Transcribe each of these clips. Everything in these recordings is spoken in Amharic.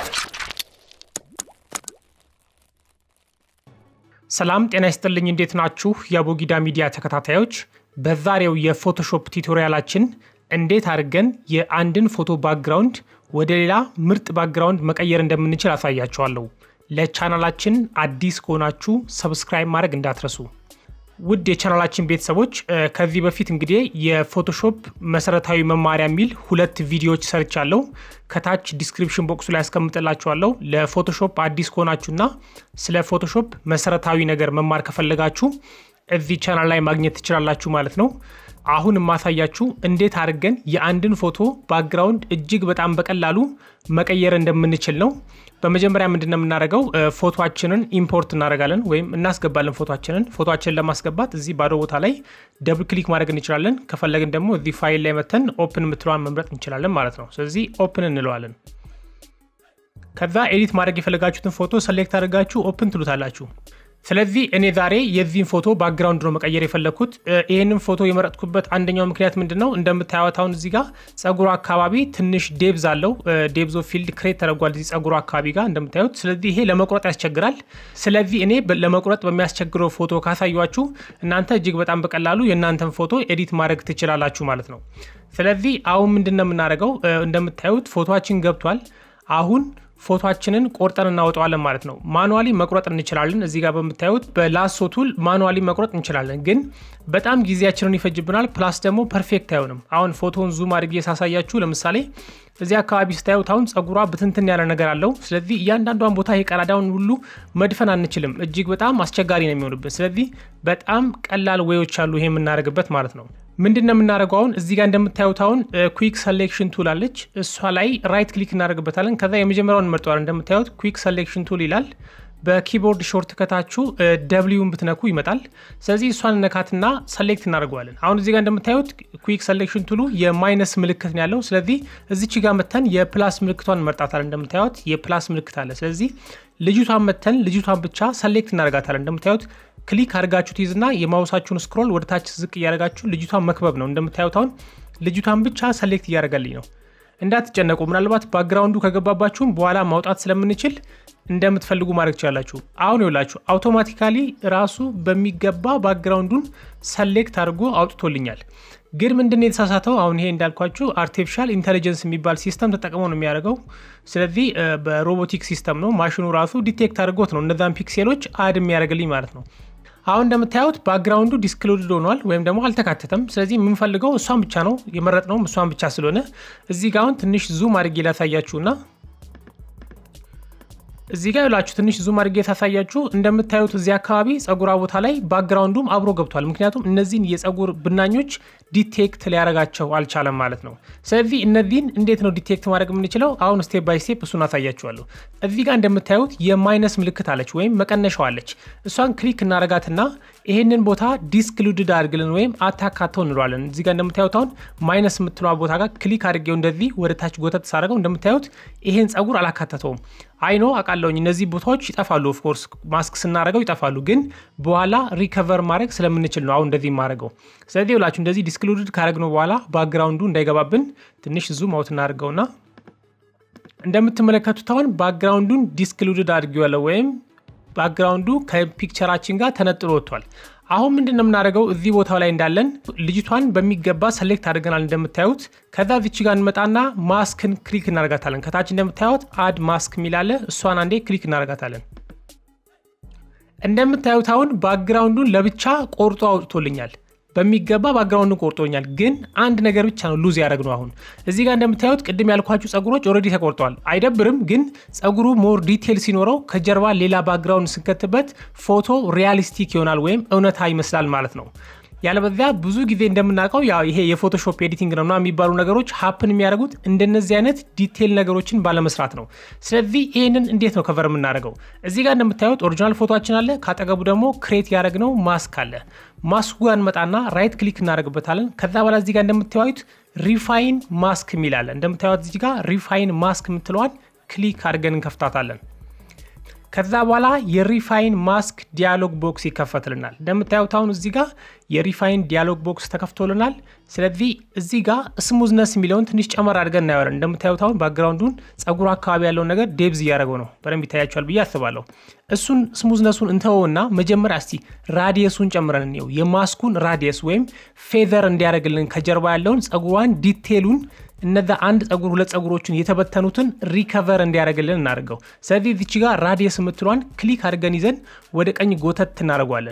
ሰላም ጤና ይስጥልኝ። እንዴት ናችሁ? የአቦጊዳ ሚዲያ ተከታታዮች፣ በዛሬው የፎቶሾፕ ቱቶሪያላችን እንዴት አድርገን የአንድን ፎቶ ባክግራውንድ ወደ ሌላ ምርጥ ባክግራውንድ መቀየር እንደምንችል አሳያችኋለሁ። ለቻናላችን አዲስ ከሆናችሁ ሰብስክራይብ ማድረግ እንዳትረሱ። ውድ የቻናላችን ቤተሰቦች ከዚህ በፊት እንግዲህ የፎቶሾፕ መሰረታዊ መማሪያ የሚል ሁለት ቪዲዮዎች ሰርቻለሁ። ከታች ዲስክሪፕሽን ቦክሱ ላይ ያስቀምጥላችኋለሁ። ለፎቶሾፕ አዲስ ከሆናችሁና ስለ ፎቶሾፕ መሰረታዊ ነገር መማር ከፈለጋችሁ እዚህ ቻናል ላይ ማግኘት ትችላላችሁ ማለት ነው። አሁን የማሳያችሁ እንዴት አድርገን የአንድን ፎቶ ባክግራውንድ እጅግ በጣም በቀላሉ መቀየር እንደምንችል ነው። በመጀመሪያ ምንድን ነው የምናደርገው? ፎቶችንን ኢምፖርት እናደርጋለን ወይም እናስገባለን። ፎቶችንን ፎቶችንን ለማስገባት እዚህ ባዶ ቦታ ላይ ደብል ክሊክ ማድረግ እንችላለን። ከፈለግን ደግሞ እዚህ ፋይል ላይ መተን ኦፕን የምትለዋን መምረጥ እንችላለን ማለት ነው። ስለዚህ ኦፕን እንለዋለን። ከዛ ኤዲት ማድረግ የፈለጋችሁትን ፎቶ ሰሌክት አድርጋችሁ ኦፕን ትሉታላችሁ። ስለዚህ እኔ ዛሬ የዚህን ፎቶ ባክግራውንድ ነው መቀየር የፈለግኩት። ይህንን ፎቶ የመረጥኩበት አንደኛው ምክንያት ምንድን ነው? እንደምታዩት አሁን እዚህ ጋር ጸጉሩ አካባቢ ትንሽ ዴብዝ አለው። ዴብዞ ፊልድ ክሬት ተደርጓል እዚህ ጸጉሩ አካባቢ ጋር እንደምታዩት። ስለዚህ ይሄ ለመቁረጥ ያስቸግራል። ስለዚህ እኔ ለመቁረጥ በሚያስቸግረው ፎቶ ካሳያችሁ እናንተ እጅግ በጣም በቀላሉ የእናንተን ፎቶ ኤዲት ማድረግ ትችላላችሁ ማለት ነው። ስለዚህ አሁን ምንድን ነው የምናደርገው? እንደምታዩት ፎቶችን ገብቷል። አሁን ፎቶችንን ቆርጠን እናወጣዋለን ማለት ነው። ማኑዋሊ መቁረጥ እንችላለን። እዚህ ጋር በምታዩት በላሶ ቱል ማኑዋሊ መቁረጥ እንችላለን፣ ግን በጣም ጊዜያችንን ይፈጅብናል። ፕላስ ደግሞ ፐርፌክት አይሆንም። አሁን ፎቶን ዙም አድርጌ ሳሳያችሁ ለምሳሌ እዚህ አካባቢ ስታዩት አሁን ጸጉሯ ብትንትን ያለ ነገር አለው። ስለዚህ እያንዳንዷን ቦታ የቀዳዳውን ሁሉ መድፈን አንችልም። እጅግ በጣም አስቸጋሪ ነው የሚሆንብን። ስለዚህ በጣም ቀላል ወዮች አሉ ይሄ የምናደርግበት ማለት ነው። ምንድን ነው የምናደርገው? አሁን እዚህ ጋር እንደምታዩት አሁን ኩዊክ ሰሌክሽን ቱል አለች። እሷ ላይ ራይት ክሊክ እናደርግበታለን። ከዛ የመጀመሪያውን እንመርጠዋለን። እንደምታዩት ኩዊክ ሰሌክሽን ቱል ይላል። በኪቦርድ ሾርት ከታችሁ ደብሊውን ብትነኩ ይመጣል። ስለዚህ እሷን ነካትና ሰሌክት እናደርገዋለን። አሁን እዚህ ጋር እንደምታዩት ኩዊክ ሰሌክሽን ቱሉ የማይነስ ምልክት ነው ያለው። ስለዚህ እዚች ጋር መተን የፕላስ ምልክቷን እንመርጣታለን። እንደምታዩት የፕላስ ምልክት አለ። ስለዚህ ልጅቷን መተን ልጅቷን ብቻ ሰሌክት እናደርጋታለን። እንደምታዩት ክሊክ አድርጋችሁ ትይዝና የማውሳችሁን ስክሮል ወደ ታች ዝቅ እያደረጋችሁ ልጅቷን መክበብ ነው። እንደምታዩት አሁን ልጅቷን ብቻ ሰሌክት እያደረገልኝ ነው። እንዳትጨነቁ። ምናልባት ባክግራውንዱ ከገባባችሁም በኋላ ማውጣት ስለምንችል እንደምትፈልጉ ማድረግ ትችላላችሁ። አሁን ይውላችሁ አውቶማቲካሊ ራሱ በሚገባ ባክግራውንዱን ሰሌክት አድርጎ አውጥቶልኛል። ግን ምንድን ነው የተሳሳተው? አሁን ይሄ እንዳልኳችሁ አርቲፊሻል ኢንቴሊጀንስ የሚባል ሲስተም ተጠቅሞ ነው የሚያደርገው። ስለዚህ በሮቦቲክ ሲስተም ነው ማሽኑ ራሱ ዲቴክት አድርጎት ነው እነዛን ፒክሴሎች አድ የሚያደርግልኝ ማለት ነው። አሁን እንደምታዩት ባክግራውንዱ ዲስክሎድድ ሆኗል ወይም ደግሞ አልተካተተም። ስለዚህ የምንፈልገው እሷን ብቻ ነው የመረጥነውም እሷን ብቻ ስለሆነ እዚህ ጋር አሁን ትንሽ ዙም አድርጌ ላሳያችሁና እዚህ ጋር ይላችሁ ትንሽ ዙም አድርጌ ታሳያችሁ። እንደምታዩት እዚህ አካባቢ ጸጉሯ ቦታ ላይ ባክግራውንዱም አብሮ ገብቷል። ምክንያቱም እነዚህን የጸጉር ብናኞች ዲቴክት ሊያደርጋቸው አልቻለም ማለት ነው። ስለዚህ እነዚህን እንዴት ነው ዲቴክት ማድረግ የምንችለው? አሁን ስቴፕ ባይ ስቴፕ እሱን አሳያችኋለሁ። እዚህ ጋር እንደምታዩት የማይነስ ምልክት አለች ወይም መቀነሻው አለች። እሷን ክሊክ እናረጋትና ይሄንን ቦታ ዲስክሉድድ አድርግልን ወይም አታካተው እንለዋለን። እዚህ ጋር እንደምታዩት አሁን ማይነስ የምትለዋ ቦታ ጋር ክሊክ አድርጌው እንደዚህ ወደ ታች ጎተት ሳደርገው እንደምታዩት ይሄን ጸጉር አላካተተውም። አይኖ አውቃለሁኝ እነዚህ ቦታዎች ይጠፋሉ። ኦፍኮርስ ማስክ ስናደርገው ይጠፋሉ፣ ግን በኋላ ሪከቨር ማድረግ ስለምንችል ነው አሁን እንደዚህ ማድረገው። ስለዚህ ብላችሁ እንደዚህ ዲስክሉድድ ካደረግነው በኋላ ባክግራውንዱ እንዳይገባብን ትንሽ ዙም አውት እናደርገውና እንደምትመለከቱት አሁን ባክግራውንዱን ዲስክሉድድ አድርጌዋለሁ ወይም ባክግራውንዱ ከፒክቸራችን ጋር ተነጥሎ ወጥቷል። አሁን ምንድን ነው የምናደርገው? እዚህ ቦታው ላይ እንዳለን ልጅቷን በሚገባ ሰሌክት አድርገናል እንደምታዩት። ከዛ ዚች ጋር እንመጣና ማስክን ክሊክ እናደርጋታለን። ከታች እንደምታዩት አድ ማስክ የሚላለ እሷን አንዴ ክሊክ እናደርጋታለን። እንደምታዩት አሁን ባክግራውንዱን ለብቻ ቆርጦ አውጥቶልኛል። በሚገባ ባክግራውንዱን ቆርጦኛል። ግን አንድ ነገር ብቻ ነው ሉዝ ያደረግነው። አሁን እዚህ ጋር እንደምታዩት ቅድም ያልኳችሁ ጸጉሮች ኦልሬዲ ተቆርጠዋል። አይደብርም፣ ግን ጸጉሩ ሞር ዲቴል ሲኖረው ከጀርባ ሌላ ባክግራውንድ ስንከትበት ፎቶ ሪያሊስቲክ ይሆናል ወይም እውነታ ይመስላል ማለት ነው። ያለበዚያ ብዙ ጊዜ እንደምናውቀው ያው ይሄ የፎቶሾፕ ኤዲቲንግ ነው የሚባሉ ነገሮች ሀፕን የሚያደርጉት እንደነዚህ አይነት ዲቴል ነገሮችን ባለመስራት ነው። ስለዚህ ይህንን እንዴት ነው ከቨር የምናደርገው? እዚህ ጋር እንደምታዩት ኦሪጂናል ፎቶችን አለ። ካጠገቡ ደግሞ ክሬት ያደረግነው ማስክ አለ። ማስኩ ጋር እንመጣና ራይት ክሊክ እናደርግበታለን። ከዛ በኋላ እዚህ ጋር እንደምታዩት ሪፋይን ማስክ የሚላለ እንደምታዩት እዚህ ጋር ሪፋይን ማስክ የምትለዋን ክሊክ አድርገን እንከፍታታለን። ከዛ በኋላ የሪፋይን ማስክ ዲያሎግ ቦክስ ይከፈትልናል። እንደምታዩት አሁን እዚህ ጋር የሪፋይን ዲያሎግ ቦክስ ተከፍቶልናል። ስለዚህ እዚህ ጋር ስሙዝነስ የሚለውን ትንሽ ጨመር አድርገን እናየዋለን። እንደምታዩት አሁን ባክግራውንዱን ጸጉር አካባቢ ያለውን ነገር ዴብዝ እያደረገው ነው። በደንብ ይታያቸዋል ብዬ አስባለሁ። እሱን ስሙዝነሱን እንተወውና መጀመሪያ እስቲ ራዲየሱን ጨምረን እንየው። የማስኩን ራዲየስ ወይም ፌዘር እንዲያደርግልን ከጀርባ ያለውን ጸጉሯን ዲቴሉን እነዛ አንድ ጸጉር ሁለት ጸጉሮችን የተበተኑትን ሪከቨር እንዲያደርግልን እናደርገው። ስለዚህ ዚች ጋር ራዲየስ የምትሏን ክሊክ አድርገን ይዘን ወደ ቀኝ ጎተት እናደርጓለን።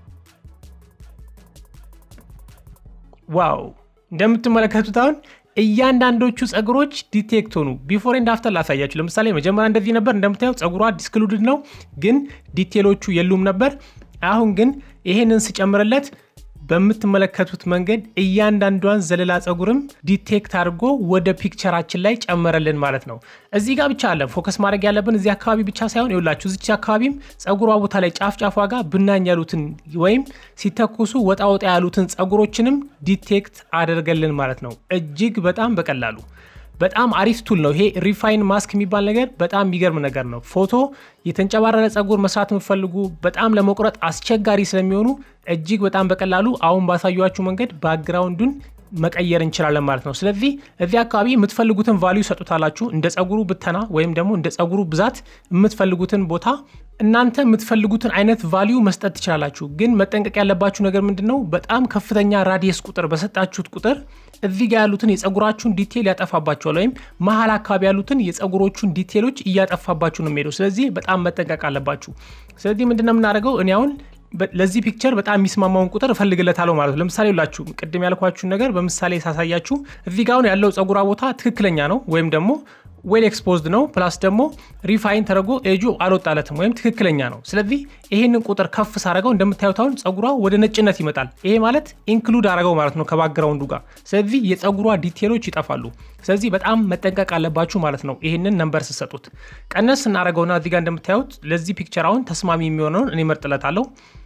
ዋው እንደምትመለከቱት አሁን እያንዳንዶቹ ጸጉሮች ዲቴክት ሆኑ። ቢፎር ኤንድ አፍተር ላሳያችሁ። ለምሳሌ መጀመሪያ እንደዚህ ነበር። እንደምታየው ጸጉሯ ዲስክሉድድ ነው፣ ግን ዲቴሎቹ የሉም ነበር። አሁን ግን ይሄንን ስጨምርለት በምትመለከቱት መንገድ እያንዳንዷን ዘለላ ጸጉርም ዲቴክት አድርጎ ወደ ፒክቸራችን ላይ ጨመረልን ማለት ነው። እዚህ ጋር ብቻ አለ ፎከስ ማድረግ ያለብን እዚህ አካባቢ ብቻ ሳይሆን ይውላችሁ እዚች አካባቢም ጸጉሯ ቦታ ላይ ጫፍ ጫፏ ጋር ብናኝ ያሉትን ወይም ሲተኩሱ ወጣ ወጣ ያሉትን ጸጉሮችንም ዲቴክት አደርገልን ማለት ነው። እጅግ በጣም በቀላሉ በጣም አሪፍ ቱል ነው ይሄ ሪፋይን ማስክ የሚባል ነገር በጣም የሚገርም ነገር ነው። ፎቶ የተንጨባረረ ጸጉር መስራት የምትፈልጉ በጣም ለመቁረጥ አስቸጋሪ ስለሚሆኑ እጅግ በጣም በቀላሉ አሁን ባሳያችሁ መንገድ ባክግራውንዱን መቀየር እንችላለን ማለት ነው። ስለዚህ እዚህ አካባቢ የምትፈልጉትን ቫሊዩ ሰጡታላችሁ። እንደ ጸጉሩ ብተና ወይም ደግሞ እንደ ጸጉሩ ብዛት የምትፈልጉትን ቦታ እናንተ የምትፈልጉትን አይነት ቫሊዩ መስጠት ትችላላችሁ። ግን መጠንቀቅ ያለባችሁ ነገር ምንድን ነው? በጣም ከፍተኛ ራዲየስ ቁጥር በሰጣችሁት ቁጥር እዚህ ጋር ያሉትን የጸጉራችሁን ዲቴል ያጠፋባቸዋል፣ ወይም መሀል አካባቢ ያሉትን የጸጉሮቹን ዲቴሎች እያጠፋባችሁ ነው የሚሄደው። ስለዚህ በጣም መጠንቀቅ አለባችሁ። ስለዚህ ምንድነው የምናደርገው? እኔ አሁን ለዚህ ፒክቸር በጣም የሚስማማውን ቁጥር እፈልግለታለሁ ማለት ነው። ለምሳሌ ሁላችሁ ቅድም ያልኳችሁን ነገር በምሳሌ ሳሳያችሁ እዚህ ጋር አሁን ያለው ጸጉሯ ቦታ ትክክለኛ ነው ወይም ደግሞ ዌል ኤክስፖዝድ ነው ፕላስ ደግሞ ሪፋይን ተደርጎ ኤጁ አልወጣለትም ወይም ትክክለኛ ነው። ስለዚህ ይሄንን ቁጥር ከፍ ሳደረገው እንደምታዩት አሁን ጸጉሯ ወደ ነጭነት ይመጣል። ይሄ ማለት ኢንክሉድ አደረገው ማለት ነው ከባክግራውንዱ ጋር። ስለዚህ የጸጉሯ ዲቴሎች ይጠፋሉ። ስለዚህ በጣም መጠንቀቅ አለባችሁ ማለት ነው። ይህንን ነንበር ስሰጡት ቀነስ እናደረገውና እዚህ ጋር እንደምታዩት ለዚህ ፒክቸር አሁን ተስማሚ የሚሆነውን እኔ መርጥለታለሁ።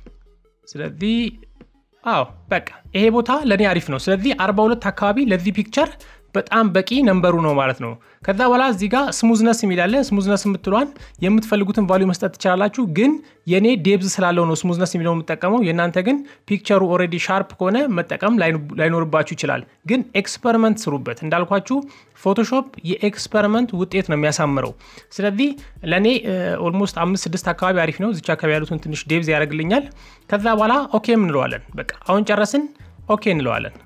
ስለዚህ አዎ በቃ ይሄ ቦታ ለእኔ አሪፍ ነው። ስለዚህ 42 አካባቢ ለዚህ ፒክቸር በጣም በቂ ነንበሩ ነው ማለት ነው። ከዛ በኋላ እዚህ ጋር ስሙዝነስ የሚላለ ስሙዝነስ የምትሏን የምትፈልጉትን ቫሊዩ መስጠት ትችላላችሁ። ግን የኔ ዴብዝ ስላለው ነው ስሙዝነስ የሚለው የምጠቀመው። የእናንተ ግን ፒክቸሩ ኦልሬዲ ሻርፕ ከሆነ መጠቀም ላይኖርባችሁ ይችላል። ግን ኤክስፐሪመንት ስሩበት። እንዳልኳችሁ ፎቶሾፕ የኤክስፐሪመንት ውጤት ነው የሚያሳምረው። ስለዚህ ለእኔ ኦልሞስት አምስት ስድስት አካባቢ አሪፍ ነው። እዚች አካባቢ ያሉትን ትንሽ ዴብዝ ያደርግልኛል። ከዛ በኋላ ኦኬ እንለዋለን። በቃ አሁን ጨረስን፣ ኦኬ እንለዋለን።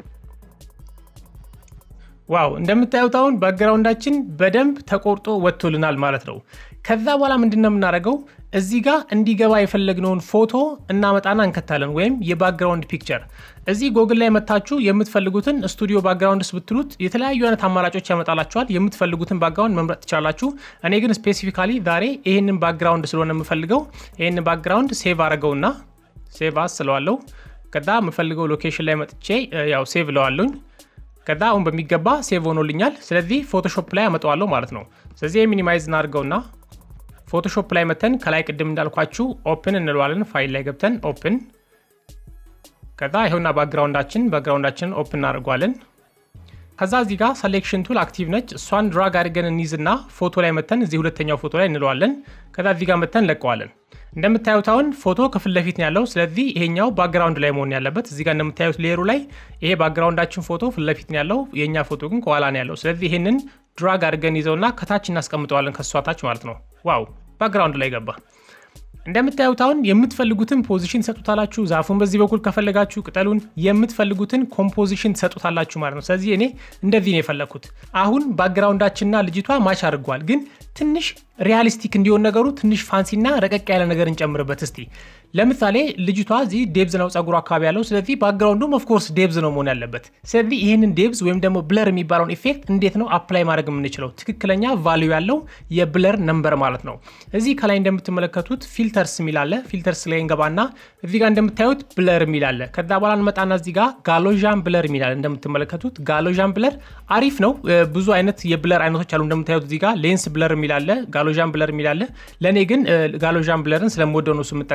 ዋው እንደምታዩት አሁን ባክግራውንዳችን በደንብ ተቆርጦ ወጥቶልናል ማለት ነው። ከዛ በኋላ ምንድን ነው የምናደርገው? እዚህ ጋር እንዲገባ የፈለግነውን ፎቶ እናመጣና እንከታለን፣ ወይም የባክግራውንድ ፒክቸር። እዚህ ጎግል ላይ መታችሁ የምትፈልጉትን ስቱዲዮ ባክግራውንድስ ብትሉት የተለያዩ አይነት አማራጮች ያመጣላችኋል። የምትፈልጉትን ባክግራውንድ መምረጥ ትችላላችሁ። እኔ ግን ስፔሲፊካሊ ዛሬ ይህንን ባክግራውንድ ስለሆነ የምፈልገው ይህንን ባክግራውንድ ሴቭ አድርገውና ሴቭ አስ ስለዋለሁ። ከዛ የምፈልገው ሎኬሽን ላይ መጥቼ ያው ሴቭ ለዋለሁኝ ከዛ አሁን በሚገባ ሴቭ ሆኖልኛል። ስለዚህ ፎቶሾፕ ላይ አመጣዋለሁ ማለት ነው። ስለዚህ ሚኒማይዝ እናድርገውና ፎቶሾፕ ላይ መተን ከላይ ቅድም እንዳልኳችሁ ኦፕን እንለዋለን። ፋይል ላይ ገብተን ኦፕን፣ ከዛ ይኸውና ባክግራውንዳችን ባክግራውንዳችን ኦፕን እናደርጓለን። ከዛ እዚህ ጋር ሰሌክሽን ቱል አክቲቭ ነች። እሷን ድራግ አድርገን እንይዝና ፎቶ ላይ መተን እዚህ ሁለተኛው ፎቶ ላይ እንለዋለን። ከዛ እዚህ ጋር መተን ለቀዋለን። እንደምታዩት አሁን ፎቶ ከፊት ለፊት ነው ያለው። ስለዚህ ይሄኛው ባክግራውንድ ላይ መሆን ያለበት እዚህ ጋር እንደምታዩት ሌየሩ ላይ ይሄ ባክግራውንዳችን ፎቶ ፊት ለፊት ነው ያለው፣ የእኛ ፎቶ ግን ከኋላ ነው ያለው። ስለዚህ ይሄንን ድራግ አድርገን ይዘውና ከታች እናስቀምጠዋለን፣ ከሷ ታች ማለት ነው። ዋው ባክግራውንድ ላይ ገባ። እንደምታዩት አሁን የምትፈልጉትን ፖዚሽን ትሰጡታላችሁ። ዛፉን በዚህ በኩል ከፈለጋችሁ ቅጠሉን የምትፈልጉትን ኮምፖዚሽን ትሰጡታላችሁ ማለት ነው። ስለዚህ እኔ እንደዚህ ነው የፈለግኩት። አሁን ባክግራውንዳችንና ልጅቷ ማች አድርጓል፣ ግን ትንሽ ሪያሊስቲክ እንዲሆን ነገሩ ትንሽ ፋንሲና ረቀቅ ያለ ነገር እንጨምርበት እስቲ። ለምሳሌ ልጅቷ እዚህ ዴብዝ ነው ጸጉሩ አካባቢ ያለው። ስለዚህ ባክግራውንዱም ኦፍኮርስ ዴብዝ ነው መሆን ያለበት። ስለዚህ ይህንን ዴብዝ ወይም ደግሞ ብለር የሚባለውን ኢፌክት እንዴት ነው አፕላይ ማድረግ የምንችለው? ትክክለኛ ቫሊዩ ያለው የብለር ነምበር ማለት ነው። እዚህ ከላይ እንደምትመለከቱት ፊልተርስ የሚላለ ፊልተርስ ላይ እንገባና እዚህ ጋር እንደምታዩት ብለር የሚላለ ከዛ በኋላ እንመጣና እዚህ ጋር ጋሎዣን ብለር የሚላለ እንደምትመለከቱት ጋሎዣን ብለር አሪፍ ነው። ብዙ አይነት የብለር አይነቶች አሉ። እንደምታዩት እዚህ ጋር ሌንስ ብለር የሚላለ ጋሎዣን ብለር የሚላለ ለእኔ ግን ጋሎዣን ብለርን ስለምወደው ነው የምጠቀመው።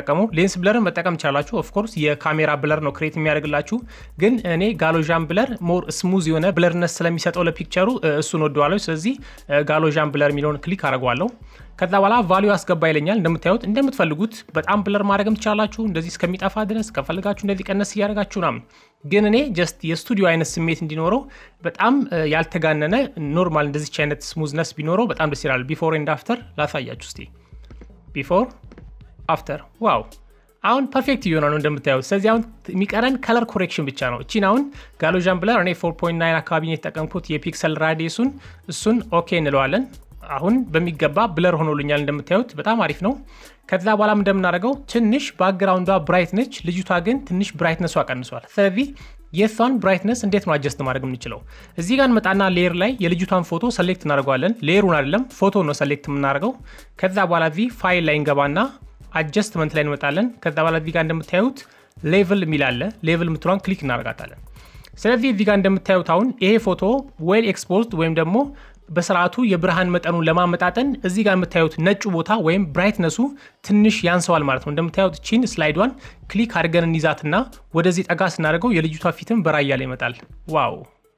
ሌንስ ብለርን መጠቀም ትችላላችሁ። ኦፍኮርስ የካሜራ ብለር ነው ክሬት የሚያደርግላችሁ፣ ግን እኔ ጋሎዣን ብለር ሞር ስሙዝ የሆነ ብለርነት ስለሚሰጠው ለፒክቸሩ እሱን ወደዋለሁ። ስለዚህ ጋሎዣን ብለር የሚለውን ክሊክ አድርገዋለሁ። ከዛ በኋላ ቫሊዩ አስገባ ይለኛል። እንደምታዩት እንደምትፈልጉት በጣም ብለር ማድረግም ትችላላችሁ፣ እንደዚህ እስከሚጠፋ ድረስ ከፈልጋችሁ እንደዚህ ቀነስ እያደረጋችሁ ናም። ግን እኔ ጀስት የስቱዲዮ አይነት ስሜት እንዲኖረው በጣም ያልተጋነነ ኖርማል እንደዚች አይነት ስሙዝነስ ቢኖረው በጣም ደስ ይላል። ቢፎር ኤንድ አፍተር ላሳያችሁ እስቲ። ቢፎር አፍተር፣ ዋው አሁን ፐርፌክት እየሆነ ነው እንደምታዩት። ስለዚህ አሁን የሚቀረን ከለር ኮሬክሽን ብቻ ነው። እቺን አሁን ጋሎዣን ብለር እኔ 4.9 አካባቢ ነው የተጠቀምኩት የፒክሰል ራዲየሱን፣ እሱን ኦኬ እንለዋለን። አሁን በሚገባ ብለር ሆኖልኛል እንደምታዩት በጣም አሪፍ ነው። ከዛ በኋላም እንደምናደርገው ትንሽ ባክግራውንዷ ብራይት ነች፣ ልጅቷ ግን ትንሽ ብራይትነሷ ቀንሷል። ስለዚህ የእሷን ብራይትነስ እንዴት ነው አጀስት ማድረግ የምንችለው? እዚህ ጋር እንመጣና ሌየር ላይ የልጅቷን ፎቶ ሰሌክት እናደርገዋለን። ሌየሩን አይደለም ፎቶ ነው ሰሌክት የምናደርገው። ከዛ በኋላ እዚህ ፋይል ላይ እንገባና አጀስትመንት ላይ እንመጣለን። ከዛ በኋላ እዚህ ጋር እንደምታዩት ሌቭል የሚል አለ። ሌቭል የምትሏን ክሊክ እናደርጋታለን። ስለዚህ እዚህ ጋር እንደምታዩት አሁን ይሄ ፎቶ ዌል ኤክስፖዝድ ወይም ደግሞ በስርዓቱ የብርሃን መጠኑን ለማመጣጠን እዚህ ጋር የምታዩት ነጩ ቦታ ወይም ብራይትነሱ ትንሽ ያንሰዋል ማለት ነው። እንደምታዩት ቺን ስላይዷን ክሊክ አድርገን እንይዛትና ወደዚህ ጠጋ ስናደርገው የልጅቷ ፊትም በራያ ላይ ይመጣል። ዋው!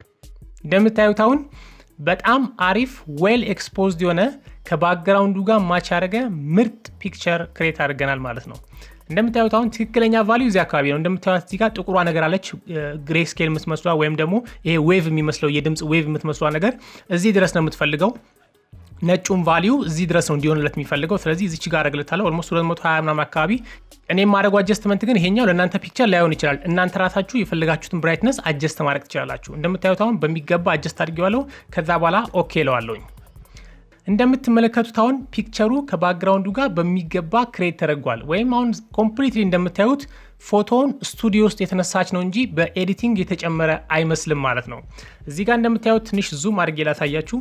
እንደምታዩት አሁን በጣም አሪፍ ዌል ኤክስፖዝድ የሆነ ከባክግራውንዱ ጋር ማች ያደረገ ምርጥ ፒክቸር ክሬት አድርገናል ማለት ነው። እንደምታዩት አሁን ትክክለኛ ቫሊዩ እዚህ አካባቢ ነው። እንደምታዩት እዚህ ጋር ጥቁሯ ነገር አለች፣ ግሬ ስኬል የምትመስሏ ወይም ደግሞ ይሄ ዌቭ የሚመስለው የድምፅ ዌቭ የምትመስሏ ነገር እዚህ ድረስ ነው የምትፈልገው። ነጩን ቫሊዩ እዚህ ድረስ ነው እንዲሆንለት የሚፈልገው። ስለዚህ እዚች ጋር አረግለታለሁ ኦልሞስት 220 ምናምን አካባቢ። እኔ የማድረጉ አጀስትመንት ግን ይሄኛው ለእናንተ ፒክቸር ላይሆን ይችላል። እናንተ ራሳችሁ የፈለጋችሁትን ብራይትነስ አጀስት ማድረግ ትችላላችሁ። እንደምታዩት አሁን በሚገባ አጀስት አድርጌዋለሁ። ከዛ በኋላ ኦኬ ለዋለሁኝ። እንደምትመለከቱት አሁን ፒክቸሩ ከባክግራውንዱ ጋር በሚገባ ክሬት ተደርጓል። ወይም አሁን ኮምፕሊትሊ እንደምታዩት ፎቶውን ስቱዲዮ ውስጥ የተነሳች ነው እንጂ በኤዲቲንግ የተጨመረ አይመስልም ማለት ነው። እዚህ ጋር እንደምታዩት ትንሽ ዙም አድርጌ ላሳያችሁ።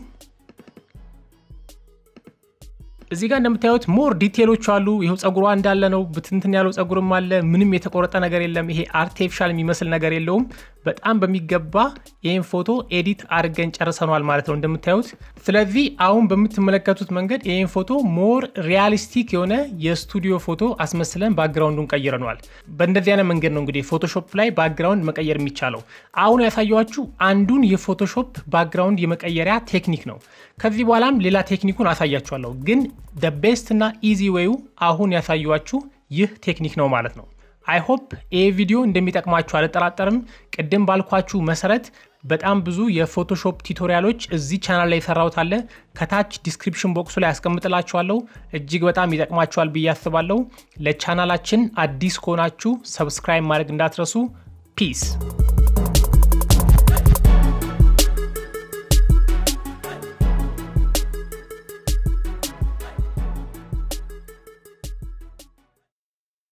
እዚህ ጋር እንደምታዩት ሞር ዲቴሎች አሉ። ይኸው ጸጉሯ እንዳለ ነው። ብትንትን ያለው ጸጉርም አለ። ምንም የተቆረጠ ነገር የለም። ይሄ አርቲፊሻል የሚመስል ነገር የለውም። በጣም በሚገባ ይህን ፎቶ ኤዲት አድርገን ጨርሰኗል ማለት ነው እንደምታዩት። ስለዚህ አሁን በምትመለከቱት መንገድ ይህን ፎቶ ሞር ሪያሊስቲክ የሆነ የስቱዲዮ ፎቶ አስመስለን ባክግራውንዱን ቀይረነዋል። በእንደዚህ አይነት መንገድ ነው እንግዲህ ፎቶሾፕ ላይ ባክግራውንድ መቀየር የሚቻለው። አሁን ያሳየኋችሁ አንዱን የፎቶሾፕ ባክግራውንድ የመቀየሪያ ቴክኒክ ነው። ከዚህ በኋላም ሌላ ቴክኒኩን አሳያችኋለሁ። ግን ደ ቤስት እና ኢዚ ዌዩ አሁን ያሳየኋችሁ ይህ ቴክኒክ ነው ማለት ነው። አይሆፕ ይህ ቪዲዮ እንደሚጠቅማችሁ አልጠራጠርም። ቅድም ባልኳችሁ መሰረት በጣም ብዙ የፎቶሾፕ ቱቶሪያሎች እዚህ ቻናል ላይ የሰራሁት አለ። ከታች ዲስክሪፕሽን ቦክሱ ላይ ያስቀምጥላችኋለሁ። እጅግ በጣም ይጠቅማችኋል ብዬ አስባለሁ። ለቻናላችን አዲስ ከሆናችሁ ሰብስክራይብ ማድረግ እንዳትረሱ። ፒስ